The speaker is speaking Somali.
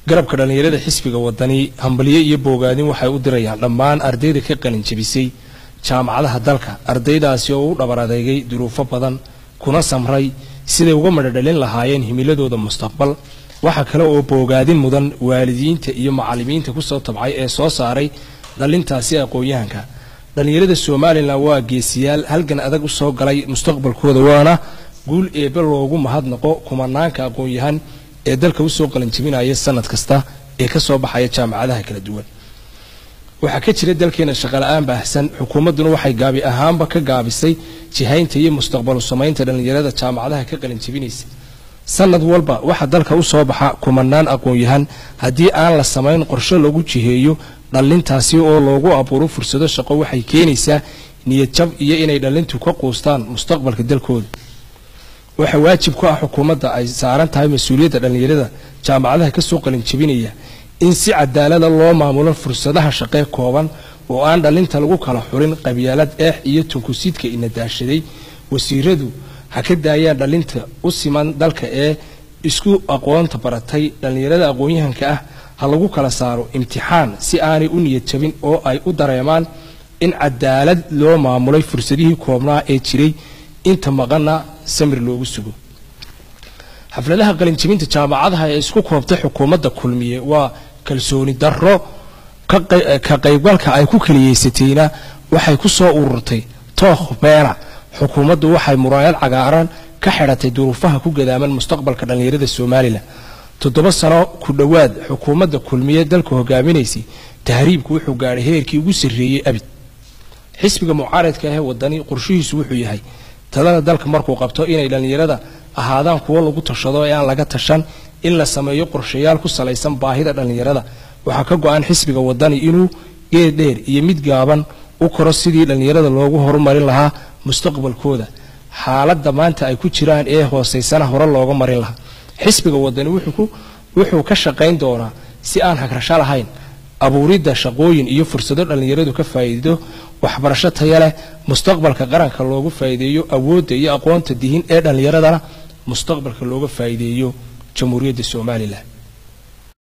garabka dhallinyarada xisbiga wadani hambalyo iyo boogaadin waxay u dirayaan dhammaan ardayda ka qalin jebisay jaamacadaha dalka ardaydaasi oo u dhabar adeegay duruufo badan kuna samray siday uga madhodhalin lahaayeen himiladooda mustaqbal waxaa kale oo boogaadin mudan waalidiinta iyo macallimiinta kusoo tabcay ee soo saaray dhalintaasi aqoon-yahanka dhallinyarada somalilan waa geesiyaal halgan adag usoo galay mustaqbalkooda waana guul eebe loogu mahadnaqo kumanaanka aqoon-yahan ee dalka usoo qalanjebinaya sanad kasta ee kasoo baxaya jaamacadaha kala duwan waxaa ka jira dalkeena shaqala-aan baahsan xukuumadduna waxay gaabi ahaanba ka gaabisay jihaynta iyo mustaqbalu samaynta dhallinyarada jaamacadaha ka qalanjebinaysa sanad walba waxaa dalka usoo baxa kumanaan aqoon-yahan haddii aan la samayn qorshe lagu jiheeyo dhallintaasi oo loogu abuuro fursado shaqo waxay keenaysaa niyad jab iyo inay dhallintu ka quustaan mustaqbalka dalkooda waxaa waajib ku ah xukuumadda ay saaran tahay mas-uuliyadda dhallinyarada jaamacadaha kasoo qalinjebinaya in si cadaalada loo maamulo fursadaha shaqee kooban oo aan dhallinta lagu kala xulin qabyaalad eex iyo tunkusiidka ina daashaday wasiiradu ha ka daayaan dhallinta u siman dalka ee isku aqoonta baratay dhallinyarada aqoon-yahanka ah ha lagu kala saaro imtixaan si aanay u niyad jabin oo ay u dareemaan in cadaalad loo maamulay fursadihii koobnaa ee jiray inta maqana samir loogu sugo xafladaha qalinjebinta jaamacadaha ee isku koobtay xukuumadda kulmiye waa kalsooni darro ka qaybgalka ay ku keliyeysatayna waxay ku soo ururtay tookh beena xukuumaddu waxay muraayad cagaaran ka xidhatay duruufaha ku gadaaman mustaqbalka dhallinyarada somalilan toddoba sano ku dhowaad xukuumadda kulmiye dalka hogaaminaysay tahriibku wuxuu gaadhay heerkii ugu sarreeyey abid xisbiga mucaaradka ahee wadani qorshihiisu wuxuu yahay talada dalka markuu qabto inay dhallinyarada ahaadaan kuwo lagu tashado ee aan laga tashan in la sameeyo qorshayaal ku salaysan baahida dhallinyarada waxaa ka go-an xisbiga wadani inuu geed dheer iyo mid gaaban u koro sidii dhallinyarada loogu horumarin lahaa mustaqbalkooda xaaladda maanta ay ku jiraan ee hooseysana hore looga marin lahaa xisbiga wadani wuxuu ka shaqayn doonaa si aan hagrasho lahayn abuuridda shaqooyin iyo fursado dhallinyaradu ka faa'iido waxbarasho taya leh mustaqbalka qaranka loogu faa'iideeyo awoodda iyo aqoonta dihin ee dhallinyaradana mustaqbalka looga faa'iideeyo jamhuuriyadda somalilan